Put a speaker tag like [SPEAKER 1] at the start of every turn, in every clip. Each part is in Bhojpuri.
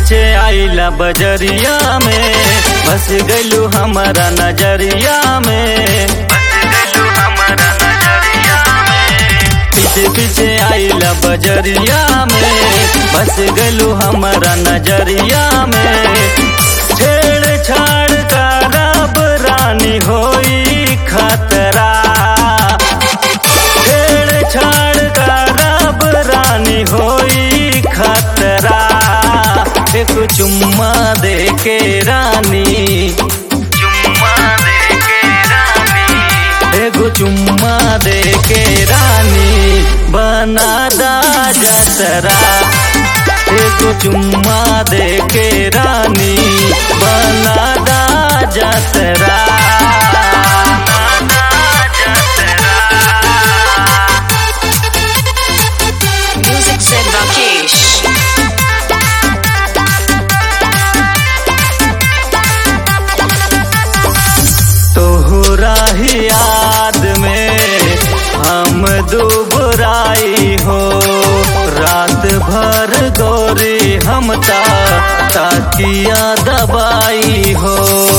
[SPEAKER 1] पीछे आइला बजरिया में बस गलू हमारा नजरिया में पीछे पीछे आइला बजरिया में बस गलू हमारा नजरिया में छेड़ छाड़ का रब रानी होई खतरा छेड़ छाड़ का रब रानी होई खतरा एक चुम्मा दे के रानी चुम्मा दे के रानी एगो चुम्मा दे के रानी बना दा जतरा एगो चुम्मा दे के रानी बना दा जतरा
[SPEAKER 2] Music Zen Rakesh.
[SPEAKER 1] तोहरा ही याद में हम दुबराई हो रात भर गोरी हम ता ताकिया दबाई हो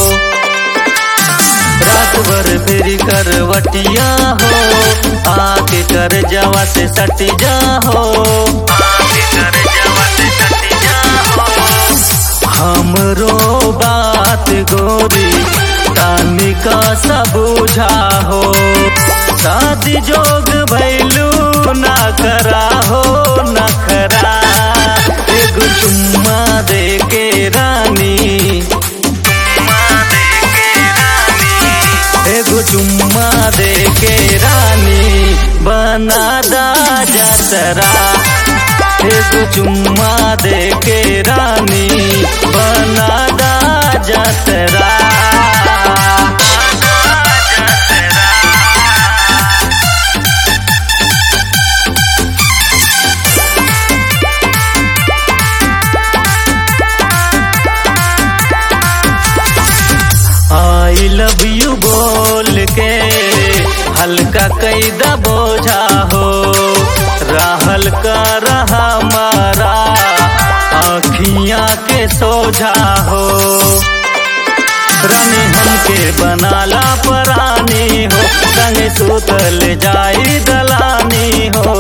[SPEAKER 1] रात भर फेरी करवटिया हो आके कर जवा से सटी जा हो आके कर जवा से सटी जा हो हमरो बात गोरी तानिका सबूझा हो शादी जोग भैलू ना करा हो न करा एगो चुम्मा दे के रानी एगो चुम्मा दे के रानी बना दा जतरा एगो चुम्मा दे के रानी बना दा जतरा आई लव यू बोल के हल्का कैदा बोझा हो रहल का रहा मारा आखियां के सोझा हो रानी हमके बनाला परानी हो संगे सुतल जाई दलानी हो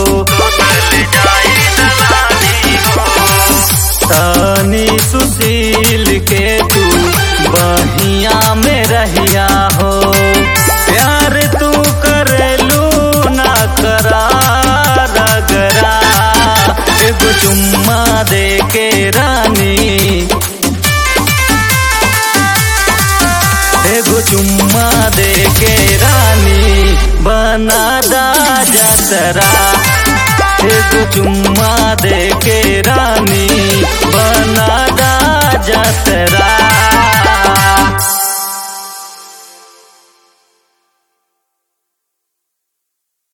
[SPEAKER 1] तानी सुशील के तू बहिया में रहिया हो प्यार तू कर लू ना करा रगरा एगो चुम्मा दे के रानी एगो चुम्मा दे के रानी बना दा जतरा एगो चुम्मा दे के रानी